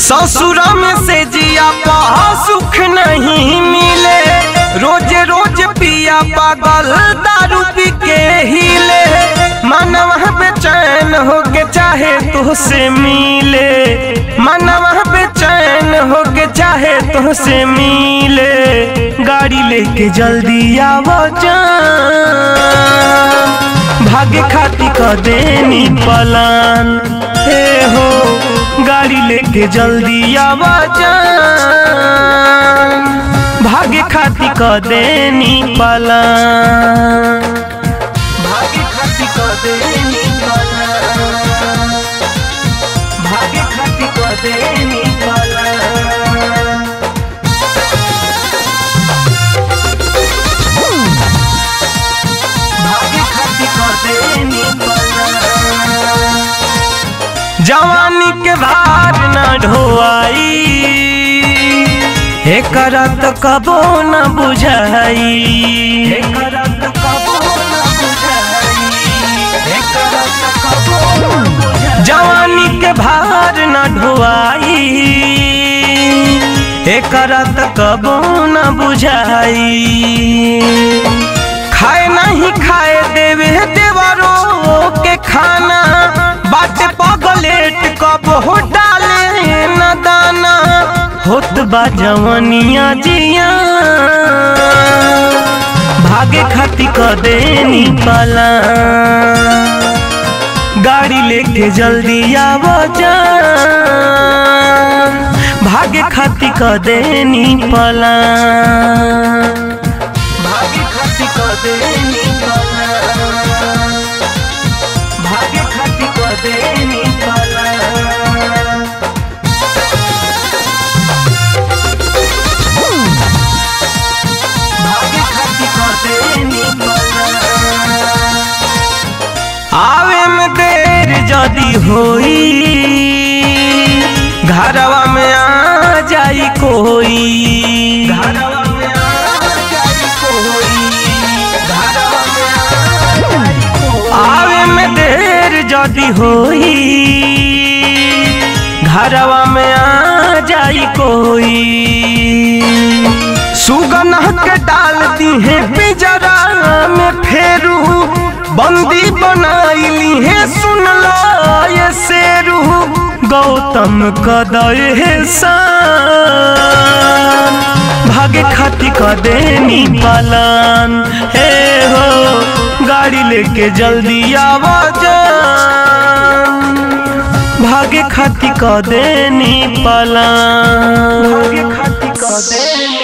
ससुर में से जिया पहा सुख नहीं मिले रोज रोज पिया पागल दारू पी के हिले मनवा बेचैन हो के चाहे तुझसे मिले मनवा बेचैन हो के चाहे तुझसे मिले गाड़ी लेके जल्दी आवो जान भागे खाती क देनी पलान हे हो गाड़ी लेके जल्दी आवा जान भागे खाती क देनी पलान भागे खाती क देनी पलान भागे खाती क देनी पलान भागे खाती क देनी पलान जवानी के भार न ढोआई हे करत कबो न बुझाई हे करत कबो न बुझाई हे करत कबो न बुझाई जवानी के भार न ढोआई हे करत कबो न बुझाई खाए नहीं खाए देवे देवरो के खाना बाटे पगलेट कब हो डाले न दाना होत बा जवनिया जिया भागे खाती क देनी पाला गाड़ी लेके जल्दी आवो जा भागे खाती क देनी पाला भागे खाती क देनी पाला भागे खाती क देनी पाला भागे खाती क देनी पाला आवे में देर जदी होई घरवा में आ जाई कोई घरवा में आ जाई कोई घरवा में आ जाई कोई आवे में देर जदी होई घरवा में आ जाई कोई सुगन के डालती है पिजरा में फेरू बंदी बनाईली है सुन लो ये शेरू गौतम कदय है शान भागे खाती क देनी पालान हे हो गाड़ी लेके जल्दी आवा जान भागे खाती क देनी पालान भागे खाती क देनी